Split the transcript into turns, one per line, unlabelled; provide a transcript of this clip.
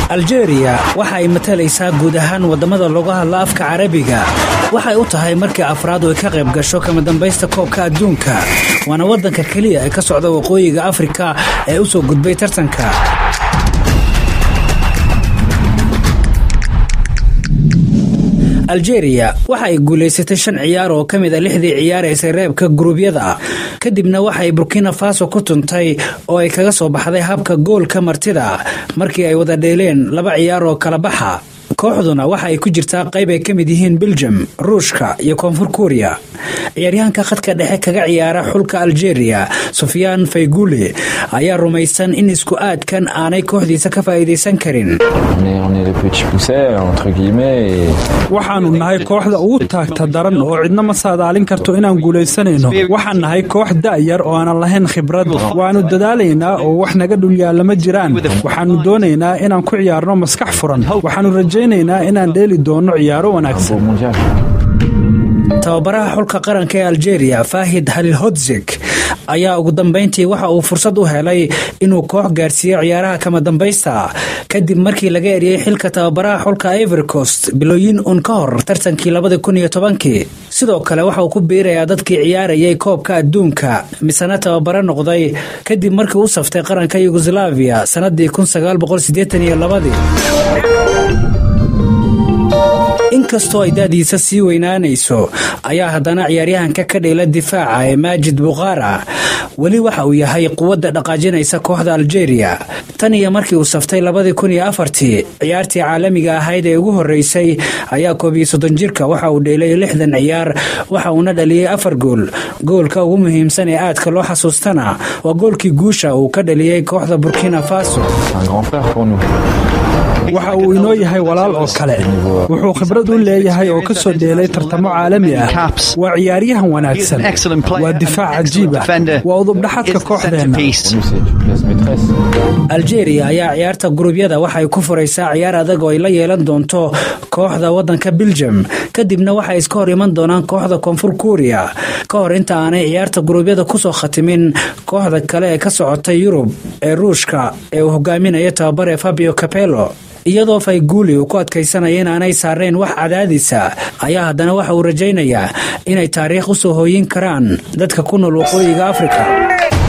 aljeeriya waxa ay matalaysaa guud ahaan wadamada looga hadla afka carabiga waxay u tahay markii afraad oo ay ka qayb gasho kama dambaysta koobka adduunka waana wadanka keliya ee ka socda waqooyiga afrika ee u soo gudbay tartanka aljeeriya waxa ay guulaysatay shan ciyaar oo ka mid a lixdii ciyaaraysay reebka guruubyada kadibna waxay burkina faso ku tuntay oo ay kaga soo baxday habka goolka martida markii ay wada dheeleen laba ciyaar oo kala baxa kooxduna waxa ay ku jirtaa qayb ay ka mid yihiin beljum ruushka iyo koonfur kuuriya ciyaaryahanka khadka dhexe kaga ciyaara xulka aljeeriya sufyaan faygule ayaa rumaysan in isku aadkan aanay kooxdiisa ka faa'iidaysan karin
waxaanu nahay kooxda ugu taagta daran oo cidna ma saadaalin karto inaan guulaysanayno waxaan nahay koox da'yar oo aanan lahayn khibrad waannu dadaalaynaa oo wax naga dhulyaalla ma jiraan waxaannu doonaynaa inaan ku ciyaarno maskax furan waxaannu rajaynaynaa inaan dheeli doonno ciyaaro wanaagsan
tababaraha xulka qaranka ee aljeeriya faahid halilhodzeg ayaa ugu dambayntii waxa uu fursad u helay inuu koox gaarsiiyo ciyaaraha kama dambaysta kadib markii laga eriyey xilka tababaraha xulka ivorcost bilooyin un ka hor tartankii labadi kun iyo tobankii sidoo kale waxa uu ku biirayaa dadkii ciyaarayay koobka adduunka misena tababaro noqday kadib markii u saftay qaranka yugoslaviya sanadii kun sagaal boqol sideetan iyo labadii inkastoo ay da'diisa sii weynaanayso ayaa haddana ciyaaryahanka ka dheela difaaca ee maajid bukhaara weli waxa uu yahay quwadda dhaqaajinaysa kooxda aljeeriya tan iyo markii uu saftay labadii kun iyo afartii ciyaartii caalamiga ahayd ee ugu horreysay ayaa koob iyo soddon jirka waxa uu dheelay lixdan ciyaar waxa uuna dhaliyey afar gool goolka ugu muhiimsan ee aadka loo xasuustana waa goolkii guusha uu ka dhaliyey kooxda burkina faso
waxa uu inoo yahay walaal oo kale wuxuu khibrad u leeyahay oo ka soo dheelay tartamo caalami ah waa ciyaaryahan wanaagsan waa difaac cajiib ah waa udubdhaxadka kooxdeenna
aljeeriya ayaa ciyaarta gurubyada waxay ku furaysaa ciyaar adag oo ay la yeelan doonto kooxda wadanka beljum kadibna waxay iska hor iman doonaan kooxda koonfur kuuriya ka hor inta aanay ciyaarta gurubyada kusoo khatimin kooxda kale ee ka socota yurub ee ruushka ee uu hogaaminayo tababare fabio capello iyadoo fayguuli uu ku adkaysanaya inaanay saarayn wax cadaadisa ayaa haddana waxa uu rajaynayaa inay taariikh u soo hooyin karaan dadka ku nool waqooyiga afrika